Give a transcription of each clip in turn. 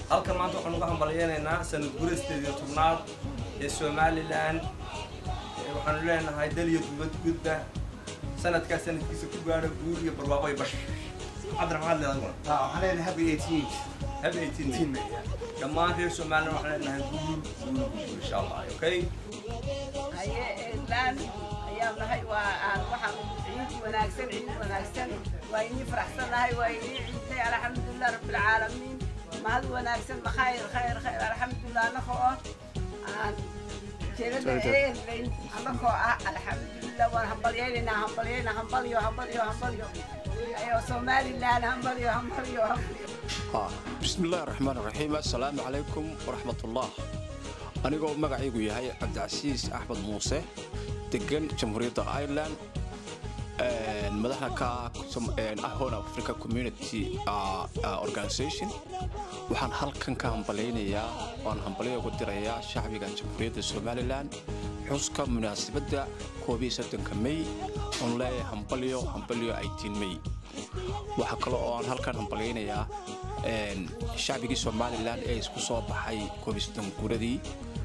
halkan maanta waxaan uga hambalyeynaynaa sanad gurasteed iyo tobnaad ee somalilan waxaanu leenahay daliyo dubad gudba sanadkaa sanadkiisa ku gaadha guul iyo barwaaqo iyo bash cabdiraxmaan leedaguna waxaan leenahay happy 18 happy 18 May. dhammaan reer somalilan waxaan leenahay guul guul guul insha allah okay haye eedlaan ayaan nahay waa aan waxaan ciid wanaagsan ciid wanaagsan waa inii faraxsanahay waa inii ciidnay alxamdulilah rabbilcaalamiin mahad wanaagsan khayr khayr khayr alxamdulilah anaka oo aan jeedada eelayn anakoo ah alxamdulilah waan hambalyaynaynaa hambalyayna hambalyo hambalyo hambalyo ayo somalilan hambalyo hambalyo hambalyo بسم الله الرحمن الرحيم السلام عليكم ورحمة الله أنيقو مقعيقو يهي عبد العزيز أحمد موسى دقن جمهورية آيرلاند madaxda ka ahon africa community organization waxaan halkan ka hambalaynayaa waan hambalyo ugu dirayaa shacbiga jamhuuriyadda somalilan xuska munaasabadda koobiyo soddonka may oon leeyahay hambalyo hambalyo eighteen may waxaa kale oo aan halkan hambalaynayaa shacbigii somalilan ee isku soo baxay koobiyo soddon guuradii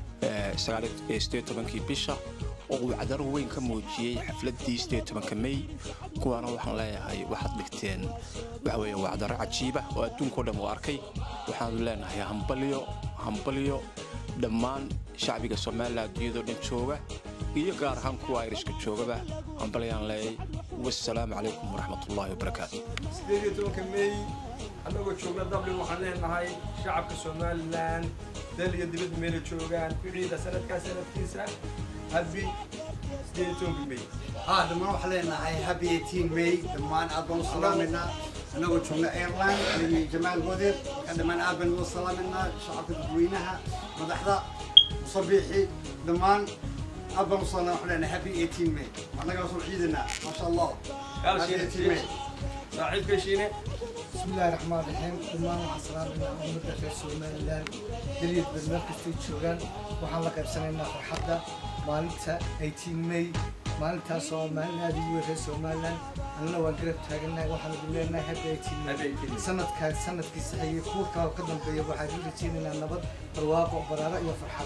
sideed tobankii bisha oo uu cadaro weyn ka muujiyey xafladii sideed tobanka may kuwaana waxaan leeyahay waxaad dhigteen waxa weeye waa cadaro cajiiba oo adduunkao dhan uu arkay waxaanu leenahay hambalyo hambalyo dhammaan shacbiga somalilan adduunyadoo dhan jooga iyo gaar ahaan kuwa irishka joogaba hambalyaan leeyay wassalaamu calaykum waraxmatullaahi wabarakaatu sideed iyo tobanka may annagoo joogna dublin waxaan leenahay shacabka somalilan dal iyo dibadda meela joogaan ku ciida sanadkaa sanadkiisa happy sideed iyo tobanka may haa dhammaan waxaan leenahay happy 18 may dhammaan aad baan u salaamaynaa annagoo joogna airline iyo jamaal godeed marka dhammaan aad baan u salaamaynaa shacabka dadweynaha madaxda musabiixi dhammaan aad baan u salaamaynaa waxaan leenahay happy 18 may annagaa soo ciidanaa maasha allah Yaal happy shiine, 18 may saaxiibka shiine بسم الله الرحمن الرحيم دمان waxaan salaamaynaa ummadda reer somalilan daliid bad meel kastay joogaan waxaan la qaybsanaynaa farxadda maalinta 18 may maalintaas oo maalin aad ugu weyn reer somalilan annana waan garab taagannahay waxaan idin leenahay hadda 18 Happy 18 may sanadkaan sanadkiisa xigay kuwa kale oo ka dambeeya waxaan u rajaynaynaa nabad barwaaqo baraaro iyo farxad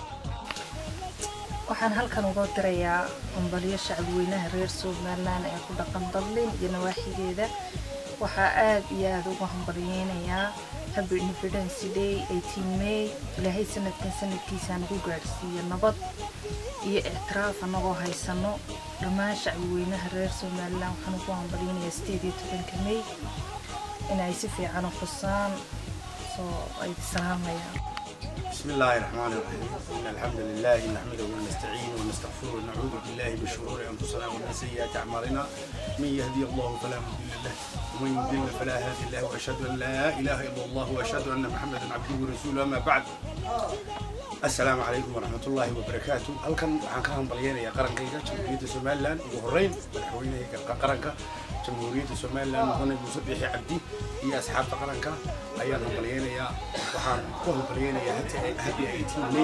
waxaan halkan uga dirayaa hambalyo shacabweynaha reer somalilan ee ku dhaqan dublin iyo nawaaxigeeda waxaa aad iyo aada ugu hambalyeynayaa happy independence day 18 may ilaahay sanadkan sanadkiisa nagu gaadhsiiyo nabad iyo ictiraaf anagoo haysano dhammaan shacabweynaha reer somalilan waxaan ugu hambalyeynayaa sideed iyo tobanka may inay si fiican u xusaan soo ay salaamayaan بسم الله الرحمن الرحيم إن الحمد لله نحمده ونستعينه ونستغفره ونعوذ بالله من شرور أنفسنا ومن سيئات أعمالنا من يهدي الله فلا مضل له ومن يضلل فلا هادي له وأشهد أن لا إله إلا الله وأشهد أن محمدا عبده ورسوله أما بعد السلام عليكم ورحمة الله وبركاته هل كان عن كان بلينا قرن كيجا جمهورية سومالان وهرين مدحوينه قرنك جمهورية سومالان مدن مسبح عبدي هي أصحاب قرنك أيضا بلينا وحان كل بلينا هتي هبي 18